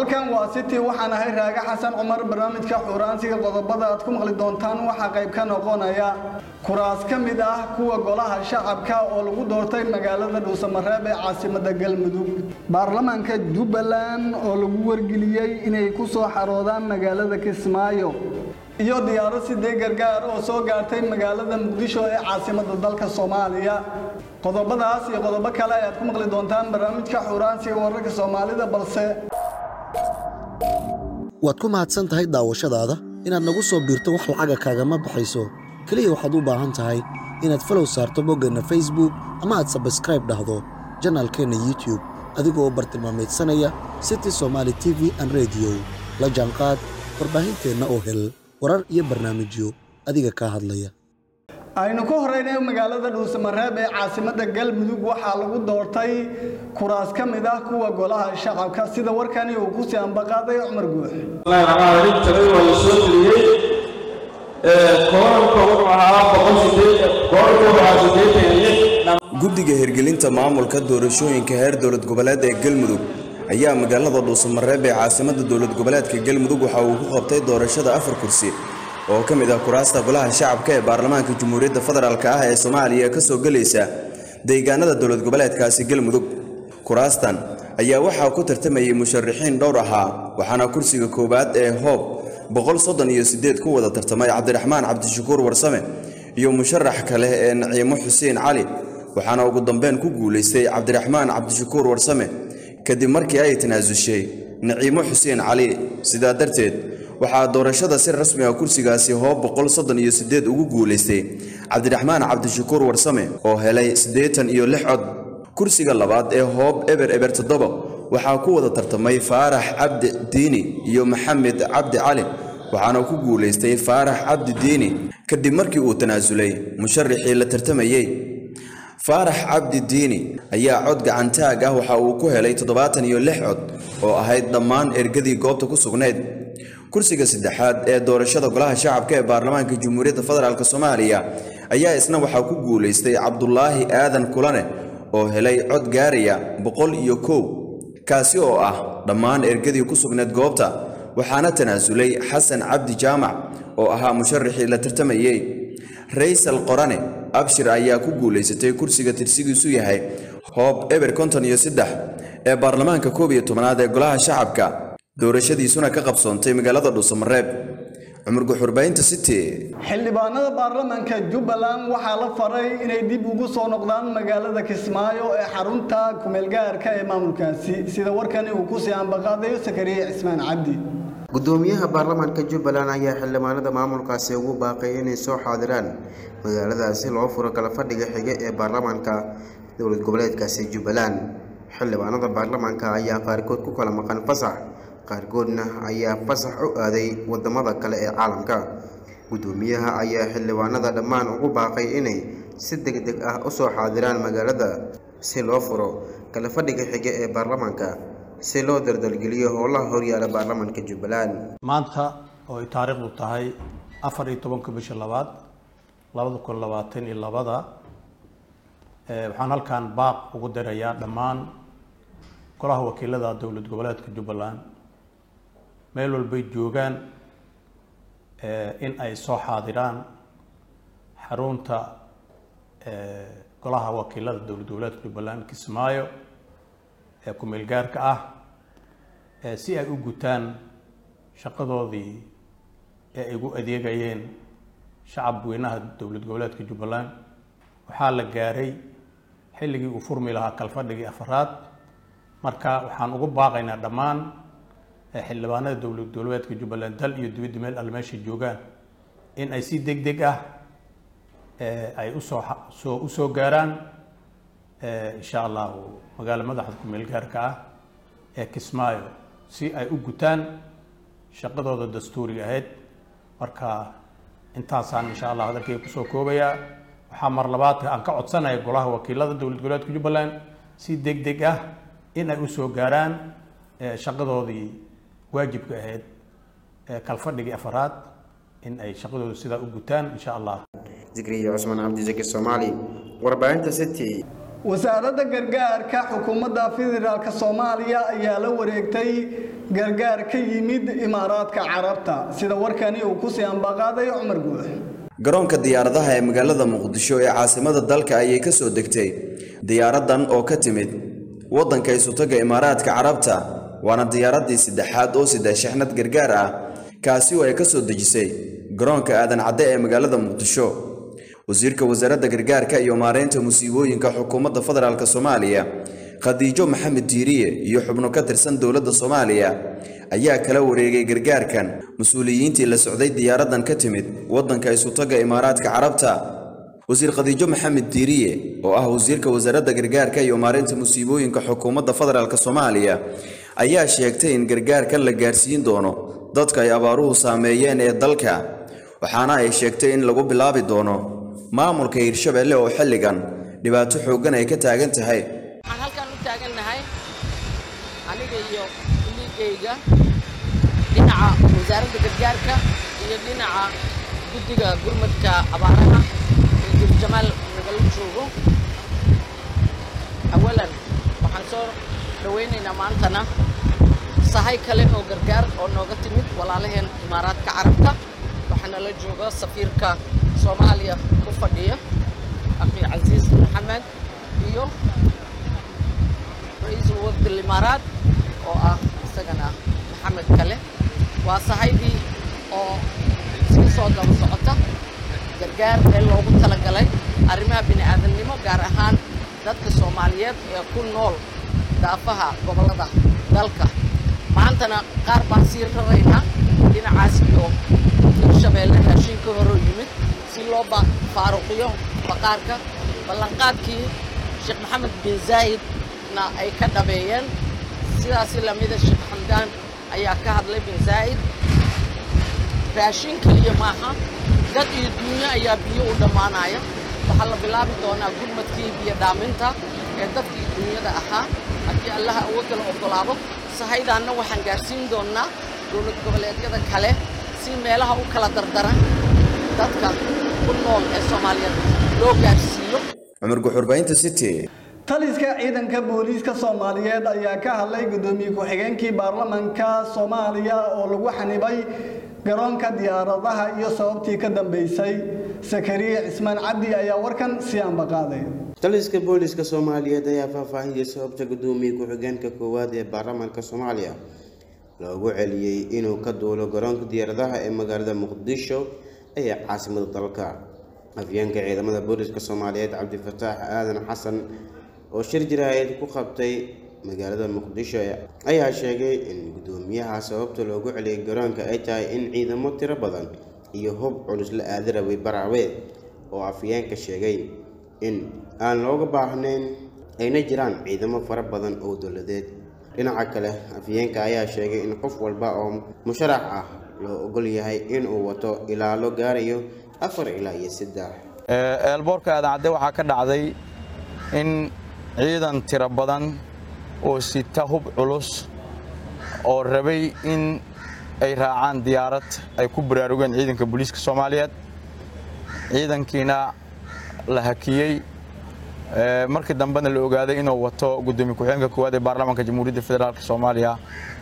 halkan waa city waxaan ahay raaga xasan cumar barnaamijka xuraansiga qodobada aad ku maqli doontaan waxaa qayb ka noqonaya kuraas ka mid ah kuwa golaha shacabka oo lagu doortay magaalada dhuusamareeb ee caasimada galmudug baarlamaanka jubbaland oo lagu wargeliyey inay ku soo xaroodaan magaalada kismaayo iyo diyaaro sidee gargaar oo soo gaartay magaalada muqdisho ee caasimada dalka soomaaliya qodobadaas iyo qodobo kale ayaad ku maqli doontaan barnaamijka xuraansiga wararka soomaalida balse waad ku mahadsan tahay daawashadaada inaad nagu soo biirto wax lacaga kaagama baxayso keliya waxaad u baahan tahay inaad falow saarto boggeenna facebook ama aad sabskraib dhahdo janaalkeenna youtube adigoo bartilmaamaydsanaya city somaali t v an rediyo la jaanqaad warbaahinteenna oo hel warar iyo barnaamijyo adiga kaa hadlaya aynu ku horeynay magaalada dhuusamareeb ee caasimada galmudug waxaa lagu doortay kuraas ka mid ah kuwa golaha shacabka sida warkani uu ku sii ambaqaaday cumar guux talay waa la soo geliyey kooranka wuxuu ahaa kooranka wuxuu ahaa siddeetan iyo lix guddiga hirgelinta maamulka doorashooyinka heer dowlad goboleed ee galmudug ayaa magaalada dhuusamareeb ee caasimada dowlad goboleedka galmudug waxa uu ku qabtay doorashada afar kursi oo ka mid ah kuraasta golaha shacabka ee baarlamaanka jamhuuriyadda federaalk ah ee soomaaliya ka soo gelaysa deegaanada dowlad goboleedkaasi galmudug kuraastan ayaa waxaa ku tartamayay musharaxiin dhowr ahaa waxaana kursiga koowaad ee hoob boqol soddon iyo siddeed ku wada tartamay cabdiraxmaan cabdishakuur warsame iyo musharax kale ee naciimo xuseen cali waxaana ugu dambeyn ku guulaystay cabdiraxmaan cabdishakuur warsame kadib markii ay tanaasushay naciimo xuseen cali sidaa darteed waxaa doorashada si rasmi ah kursigaasi hoob boqol soddon iyo siddeed ugu guulaystay cabdiraxmaan cabdishakuur warsame oo helay siddeetan iyo lix cod kursiga labaad ee hoob eber eber toddoba waxaa ku wada tartamay faarax cabdi diini iyo maxamed cabdi cali waxaana ku guulaystay faarax cabdi diini kadib markii uu tanaasulay musharaxii la tartamayey faarax cabdi diini ayaa cod gacantaag ah waxa uu ku helay toddobaatan iyo lix cod oo ahayd dhammaan ergadii goobta ku sugnayd kursiga saddexaad ee doorashada golaha shacabka ee baarlamaanka jamhuuriyadda federaalk soomaaliya ayaa isna waxaa ku guulaystay cabdulaahi aadan kulane oo helay cod gaaraya boqol iyo kow kaasi oo ah dhammaan ergadii ku sugnayd goobta waxaana tanaasulay xasan cabdi jaamac oo ahaa musharaxii la tartamayey raysal qorane abshir ayaa ku guulaysatay kursiga tirsigiisu yahay hoob eber konton iyo saddex ee baarlamaanka koob iyo tobanaad ee golaha shacabka doorashadiisuna ka qabsoontay magaalada dhuusamareeb cumar guxurbaynta city xildhibaanada baarlamaanka jubbaland waxaa la faray inay dib ugu soo noqdaan magaalada kismaayo ee xarunta kumeelgaarka ee maamulkaasi sida warkani uu kusii ambaqaadayo sakariye cismaan cabdi gudoomiyaha baarlamaanka jubbaland ayaa xildhibaanada maamulkaasi ugu baaqay inay soo xaadiraan magaaladaasi loo furo kala fadhiga xige ee baarlamaanka dowlad goboleedkaasi jubbaland xildhibaanada baarlamaanka ayaa qaarkood ku kala maqan fasax qaarkoodna ayaa fasax u aaday wadamada kale ee caalamka gudoomiyaha ayaa xildhibaanada dhammaan ugu baaqay inay si deg deg ah usoo xaadiraan magaalada si loo furo kala fadhiga xige ee baarlamaanka si loo dardalgeliyo howlaha horyaala baarlamaanka jubbaland maanta oo ay taariikhdu tahay afar iyo tobanka bisha labaad labada kun labaatan iyo labada waxaan halkan baaq ugu dirayaa dhammaan golaha wakiilada dowlad goboleedka jubbaland meel walbay joogaan in ay soo xaadiraan xarunta golaha wakiilada dowlad goboleedka jubbaland kismaayo ee ku-meel gaarka ah si ay u gutaan shaqadoodii ee ay ugu adeegayeen shacab weynaha dowlad goboleedka jubbaland waxaa la gaaray xilligii uu furmi lahaa kalfadhigii afaraad marka waxaan ugu baaqaynaa dhammaan xildhibaanada dowlad goboleedka jubbaland dal iyo dibadda meel alle meeshay joogaan in ay si deg deg ah ay usoo soo usoo gaaraan insha allahu magaalo madaxda ku-meel gaarka ah ee kismaayo si ay u gutaan shaqadooda dastuuriga ahayd marka intaasaan insha allah hadalkayga kusoo koobayaa waxaa mar labaad aan ka codsanaya golaha wakiilada dowlad goboleedka jubbaland si deg deg ah in ay usoo gaaraan shaqadoodii waajibka ahayd kalfadhigii afaraad in ay shaqadooda sidaa u gutaan insha allah zikriya cusmaan cabdi zaki soomaali warbaahinta city wasaaradda gargaarka xukuumadda federaalk soomaaliya ayaa la wareegtay gargaar ka yimid imaaraadka carabta sida warkani uu kusii ambaqaaday cumar guux garoonka diyaaradaha ee magaalada muqdisho ee caasimada dalka ayay ka soo degtay diyaaradan oo ka timid waddanka isutaga imaaraadka carabta waana diyaaraddii saddexaad oo sida shixnad gargaar ah kaasi oo ay ka soo dejisay garoonka aadan cadde ee magaalada muqdisho wasiirka wasaaradda gargaarka iyo maareynta musiibooyinka xukuumadda federaalk soomaaliya khadiijo maxamed diiriye iyo xubno ka tirsan dowladda soomaaliya ayaa kala wareegay gargaarkan mas-uuliyiintii la socday diyaaradan ka timid waddanka isutaga imaaraadka carabta wasiir khadiijo maxamed diiriye oo ah wasiirka wasaaradda gargaarka iyo maareynta musiibooyinka xukuumadda federaalk soomaaliya ayaa sheegtay in gargaarkan la gaarsiin doono dadka ay abaaruhu saameeyeen ee dalka waxaana ay sheegtay in lagu bilaabi doono maamulka hirshabelle oo xilligan dhibaato xooggan ay ka taagan tahay waxaan halkan u taagannahay aniga iyo liigayga dhinaca wasaaradda gargaarka iyo dhinaca guddiga gurmadka abaaraha ee durjamaal nagala joogo awalan waxaan soo dhawaynaynaa maantana sahay kale oo gargaar oo nooga timid walaalaheen imaaraadka carabta waxaana la jooga safiirka soomaaliya ku fadhiya akhi casiis maxamed iyo ra-iisul wafdi limaaraad oo ah isagana maxamed kale waa sahaydii oo sii soo daba socota gargaar ee loogu talagalay arrimaha bini aadamnimo gaar ahaan dadka soomaaliyeed ee ku nool daafaha gobollada dalka maantana qaar baan sii raraynaa dhinacaas iyo hirshabeelle raashin ka horoo yimid si loo faaruqiyo baqaarka ballanqaadkii sheekh maxamed bin zaa'idna ay ka dhabeeyeen sidaasi lamida sheekh xamdaan ayaa ka hadlay bin zaa'id raashin keliya maaha dad iyo duunyo ayaa biyo u dhammaanaya waxaa la bilaabi doonaa gurmadkii biyo dhaaminta ee dadkii duunyada ahaa haddii allaha awoodala oggolaado sahaydaanna waxaan gaarsiin doonnaa dowlad goboleedyada kale si meelaha u kala dardaran dadka ku nool ee soomaaliyeed loo gaarsiiyo cumar guxurbaynta city taliska ciidanka booliiska soomaaliyeed ayaa ka hadlay gudoomiye ku-xigeenkii baarlamanka soomaaliya oo lagu xanibay garoonka diyaaradaha iyo sababtii ka dambeysay sakariye cismaan cabdi ayaa warkan sii ambaqaaday taliska booliska soomaaliyeed ayaa faahfaahiyey sababta gudoomiye ku-xigeenka koowaad ee baarlamaanka soomaaliya loogu celiyey inuu ka duulo garoonka diyaaradaha ee magaalada muqdisho ee caasimada dalka afyeenka ciidamada booliska soomaaliyeed cabdifataax aadan xasan oo shir jaraa'id ku qabtay magaalada muqdisho ayaa sheegay in gudoomiyaha sababta loogu celiyay garoonka ay tahay in ciidamo tiro badan iyo hub culus la aadi rabay baraawe oo afyeenka sheegay in aan looga baahnayn ayna jiraan ciidamo fara badan oo dowladeed dhinaca kale afyeenka ayaa sheegay in qof walba oo musharax ah loo ogol yahay inuu wato ilaalo gaarayo afar ilaa iyo saddex eelboorka aadan cadde waxaa ka dhacday in ciidan tiro badan oo sita hub culus oo rabay in ay raacaan diyaarad ay ku baraarugeen ciidanka booliiska soomaaliyeed ciidankiina la hakiyey markii dambena la ogaaday inuu wato gudoomiye ku-xigeenka koowaad ee baarlamaanka jamhuuriyadda federaalk soomaaliya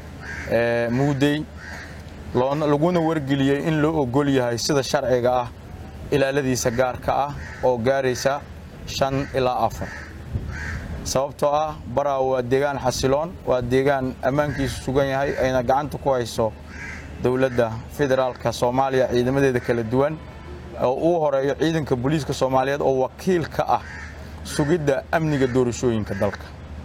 muudey laguna wargeliyey in loo ogol yahay sida sharciga ah ilaaladiisa gaarka ah oo gaaraysa shan ilaa afar sababtoo ah baraa waa deegaan xasiloon waa deegaan ammaankiisu sugan yahay ayna gacanta ku hayso dowladda federaalka soomaaliya ciidamadeeda kala duwan oo uu horeeyo ciidanka booliiska soomaaliyeed oo wakiil ka ah sugidda amniga doorashooyinka dalka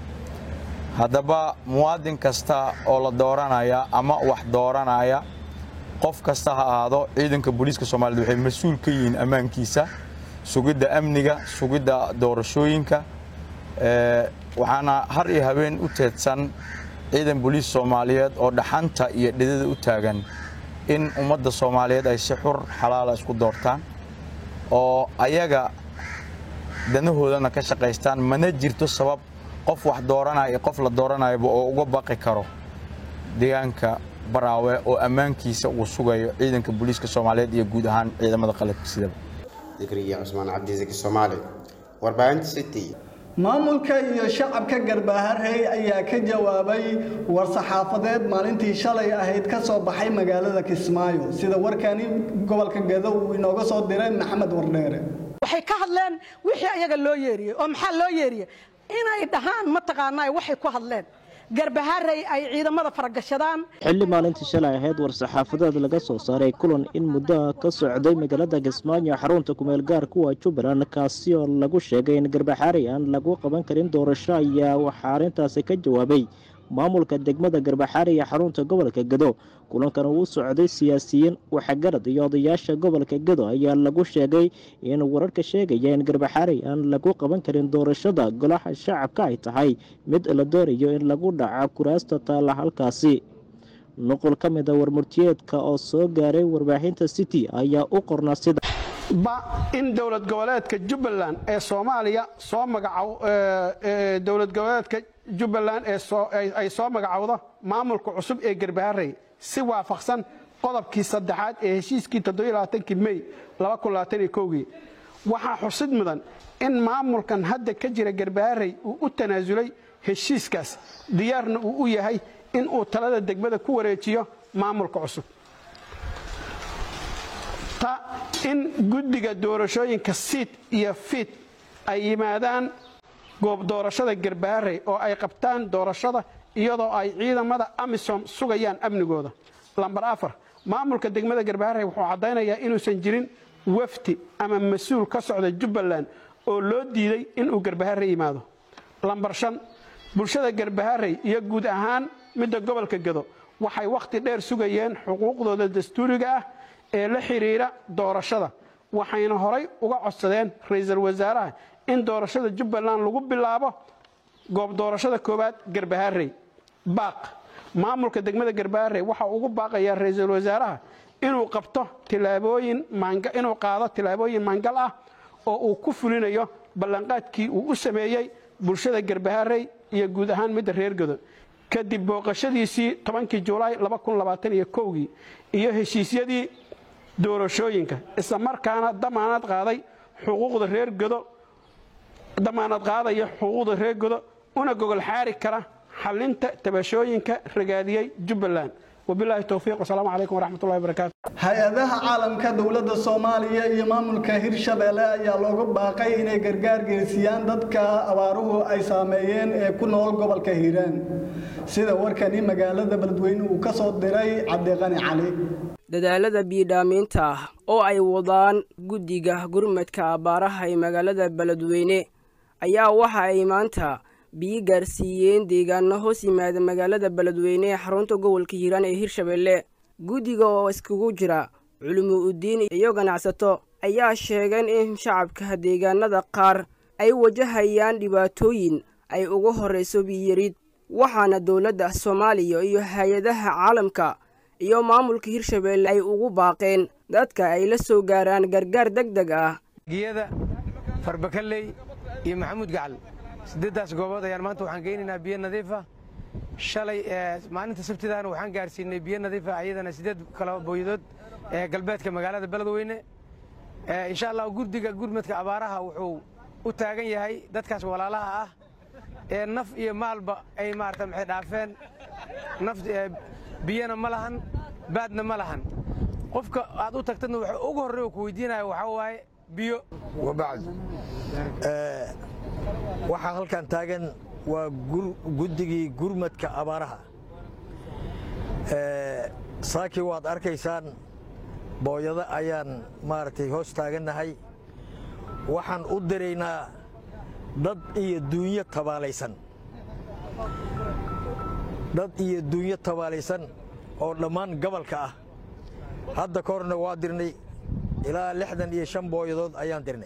haddaba muwaadin kasta oo la dooranaya ama wax dooranaya qof kasta ha ahaado ciidanka booliiska soomaaliyeed waxay mas-uul ka yihiin ammaankiisa sugidda amniga sugidda doorashooyinka waxaana har iyo habeen u teedsan ciidan booliis soomaaliyeed oo dhaxanta iyo dhidada u taagan in ummadda soomaaliyeed ay si xur xalaala isku doortaan oo ayaga danahoodana ka shaqaystaan mana jirto sabab qof wax dooranaya iyo qof la dooranayaba oo uga baqi karo deegaanka baraawe oo ammaankiisa uu sugayo ciidanka booliiska soomaaliyeed iyo guud ahaan ciidamada qalabka sidaba dikriya cusmaan cabdisaki soomaali warbaahinta city maamulka iyo shacabka garbaharey ayaa ka jawaabay war-saxaafadeed maalintii shalay ahayd ka soo baxay magaalada kismaayo sida warkani gobolka gado uu inooga soo diray maxamed wardheere waxay ka hadleen wixii ayaga loo yeeriyey oo maxaa loo yeeriyey inay dhahaan mataqaanaa waxay ku hadleen garbaharey ay ciidamada faragashadaan xilli maalintii shalay ahayd war-saxaafadeed laga soo saaray kulan in muddo ka socday magaalada kismaayo xarunta kumeel gaar kuwa jubbaland kaasi oo lagu sheegay in garbaxaarey aan lagu qaban karin doorasho ayaa waxaa arrintaasi ka jawaabay maamulka degmada garbaxaari ee xarunta gobolka gado kulankan uu socday siyaasiyiin waxgarad iyo odayaasha gobolka gado ayaa lagu sheegay in wararka sheegaya in garbaxaari aan lagu qaban karin doorashada golaha shacabka ay tahay mid la doonayo in lagu dhaca kuraasta taalla halkaasi nuqul ka mid a warmurtiyeedka oo soo gaaray warbaahinta city ayaa u qornaa sida ba in dowlad goboleedka jubbaland ee soomaaliya soo magacaw dowlad goboleedka jubbaland ay soo magacowdo maamulka cusub ee garbaharey si waafaqsan qodobkii saddexaad ee heshiiskii toddobaaatankii mey gii waxaa xusid mudan in maamulkan hadda ka jira garbaharey uu u tanaasulay heshiiskaas diyaarna uu u yahay in uu talada degmada ku wareejiyo maamulka cusub ta in guddiga doorashooyinka siid iyo fiid ay yimaadaan goob doorashada garbaharey oo ay qabtaan doorashada iyadoo ay ciidamada amisom sugayaan amnigooda lambar afar maamulka degmada garbaharey wuxuu caddaynayaa inuusan jirin wafdi ama mas-uul ka socda jubbaland oo loo diiday inuu garbaharey yimaado lambar shan bulshada garbaharey iyo guud ahaan midda gobolka gado waxay wakhti dheer sugayeen xuquuqdooda dastuuriga ah ee la xidhiidha doorashada waxayna horay uga codsadeen ra-iisul wasaaraha in doorashada jubbaland lagu bilaabo goob doorashada koowaad garbaharey baaq maamulka degmada garbaharey waxa ugu baaqayaa ra-iisul wasaaraha inuu qabto tilaabooyin inuu qaado tilaabooyin maangal ah oo uu ku fulinayo ballanqaadkii uu u sameeyey bulshada garbaharey iyo guud ahaan midda reer gado kadib booqashadiisii tobankii julaay gii iyo heshiisyadii doorashooyinka isla markaana damaanad qaaday xuquuqda reer godo damaanad qaadaya xuquuqda reer godo una gogol xaari kara xalinta tabashooyinka ragaadiyey jubbaland wabilaahi towfiiq wasalaamu calaykum waraxmatullahi wabarakaatu hay-adaha caalamka dowladda soomaaliya iyo maamulka hirshabeelle ayaa looga baaqay inay gargaar geysiyaan dadka abaaruhu ay saameeyeen ee ku nool gobolka hiiraan sida warkani magaalada beledweyne uu ka soo diray cabdiqani cali dadaalada biidhaamiinta ah oo ay wadaan guddiga gurmadka abbaaraha ee magaalada beledweyne ayaa waxa ay maanta biyi gaarsiiyeen deegaano hoos yimaada magaalada beledweyne ee xarunta gobolka hiiraan ee hirshabeelle guddiga oo iskugu jira culimo udiin iyo ganacsato ayaa sheegeen in shacabka deegaanada qaar ay wajahayaan dhibaatooyin ay uga horrayso biyiyarid waxaana dowladda soomaaliya iyo hay-adaha caalamka iyo maamulka hirshabeelle ay ugu baaqeen dadka ay la soo gaaraan gargaar deg deg ah giyada farbakaley iyo maxamuud gacal siddeeddaas goobood ayaan maanta waxaan geynaynaa biyo nadiifa shalay maalinta sabtidaana waxaan gaarsiinay biyo nadiifa ayadana siddeed kala booyadood ee galbeedka magaalada beledweyne insha allah gurdiga gurmadka abaaraha wuxuu u taagan yahay dadkaas walaalaha ah ee naf iyo maalba ay maarata maxay dhaafeen naf biyana ma lahan baadna ma lahan qofka aad u tagtadna waxa ugu horreeya ku weydiinaya waxaa waaye biyo wabacd waxaa halkan taagan waa guddigii gurmadka abaaraha saakii waad arkaysaan booyado ayaan maaragtay hoos taagannahay waxaan u diraynaa dad iyo duunyo tabaalaysan dad iyo duunyo tabaalaysan oo dhammaan gobolka ah hadda ka horna waa dirnay ilaa lixdan iyo shan booyadood ayaan dirnay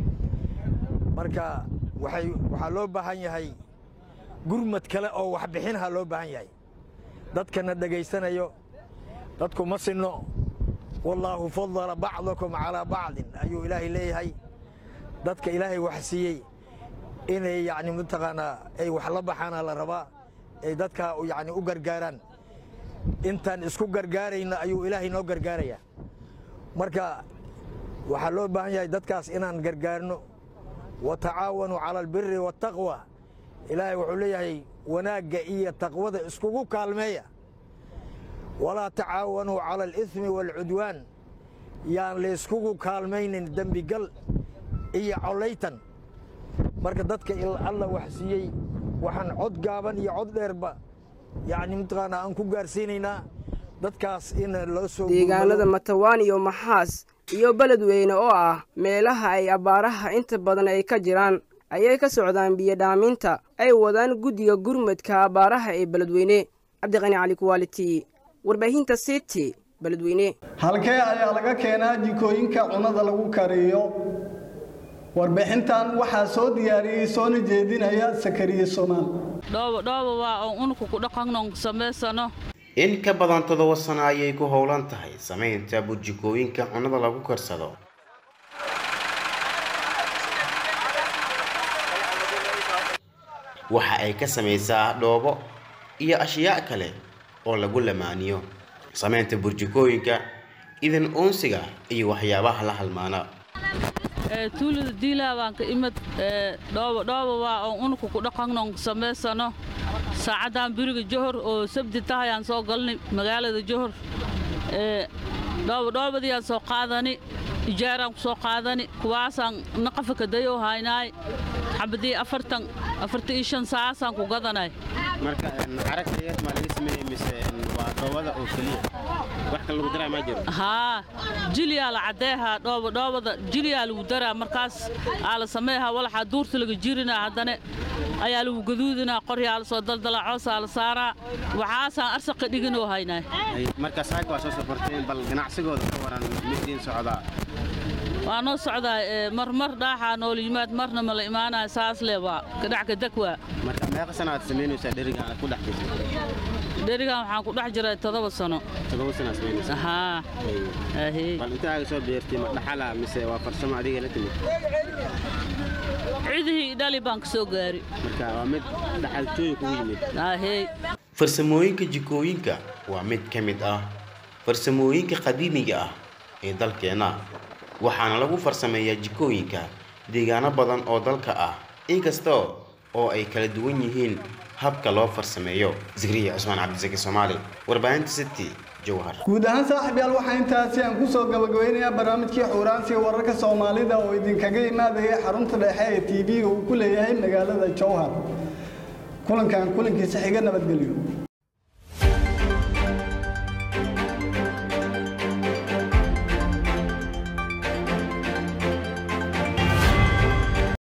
marka waxaa loo baahan yahay gurmad kale oo waxbixinha loo baahan yahay dadkana dhegaysanayo dadku ma sinno wallaahu fadala bacdakum calaa bacdin ayuu ilaahay leeyahay dadka ilaahay wax siiyey inay yacni mataqaanaa ay wax la baxaana la rabaa ay dadka yacni u gargaaraan intaan isku gargaarayna ayuu ilaahay noo gargaarayaa marka waxaa loo baahan yahay dadkaas inaan gargaarno wa tacaawanuu cala albiri waataqwa ilaahay wuxuu leeyahay wanaagga iyo taqwada iskugu kaalmeeya walaa tacaawanuu cala aliismi waalcudwaan yaan layskugu kaalmaynin dembigal iyo collaytan marka dadka alla wax siiyey waxaan cod gaaban iyo cod dheerba yacni mataqaanaa aan ku gaarsiinaynaa dadkaas in loo soo deegaanada matawaan iyo maxaas iyo beledweyne oo ah meelaha ay abbaaraha inta badan ay ka jiraan ayay ka socdaan biyodhaaminta ay wadaan guddiga gurmadka abbaaraha ee beledweyne cabdiqani cali kuwaaliti warbaahinta city beledweyne halkee ayaa laga keenaa jikooyinka cunada lagu kariyo warbixintan waxaa soo diyaariyey soona jeedinaya sakariye somaal dhoobodhooba waa oon unku ku dhaqannon samaysano in ka badan toddoba sano ayay ku howlan tahay samaynta burjikooyinka cunnada lagu karsado waxa ay ka samaysaa dhoobo iyo ashyaa kale oo lagu lamaaniyo samaynta burjikooyinka idan uunsiga iyo waxyaabaha la halmaana tuulada diilaa baan ka imid dhoobodhooba waa oon unku ku dhaqannon samaysano saacaddan biriga johor oo sabti tahayaan soo galnay magaalada johor dhoobodhoobadiiyaan soo qaadani ijaaraan ku soo qaadani kuwaasaan naqafa kadayoo haynaay xabadii afartan afartan iyo shan saacasaan ku gadanay marka caragtayeed maa laga sameeyey mise waa dhoobada oo keliya wax kale lagu daraa maa jiro haa jiliyaa la caddeehaa dhoobodhoobada jiliyaa lagu daraa markaas aa la sameehaa walaxaa duurta laga jirinaa haddana ayaa lagu gaduudinaa qoryaa la soo daldalaa coosaa la saaraa waxaasaan arsaqa dhiginoo haynaay marka saaka waa soo safarteen bal ganacsigooda ka waran midiin socdaa waa noo socdaa marmar dhaaxaa noola yimaad marna ma la imaanaya saas le waa kadhac kadag waa marka meeqa sana aad samaynaysaa dherigan aad ku dhex jirta dherigan waxaan ku dhex jiray toddoba sano toddoba sana aad samaynaysaa haa ahey bal intaaga soo beertay ma dhaxala mise waa farsamo adiga la timid cidihii dhali baan ka soo gaari marka waa mid dhaxaltooyin kugu yimid ahey farsamooyinka jikooyinka waa mid ka mid ah farsamooyinka qadiimiga ah ee dalkeenna waxaana lagu farsameeyaa jikooyinka deegaano badan oo dalka ah inkasta oo ay kala duwan yihiin habka loo farsameeyo zikriya cusmaan cabdisaki soomaali warbaahinta city jowhar guud ahaan saaxiib yaal waxaa intaasi aan kusoo gabagabeynayaa barnaamijkii xuuraansiga wararka soomaalida oo idinkaga imaadaya xarunta dhexe ee tv-ga uu ku leeyahay magaalada jowhar kulankan kulankiisa xiga nabadgelyo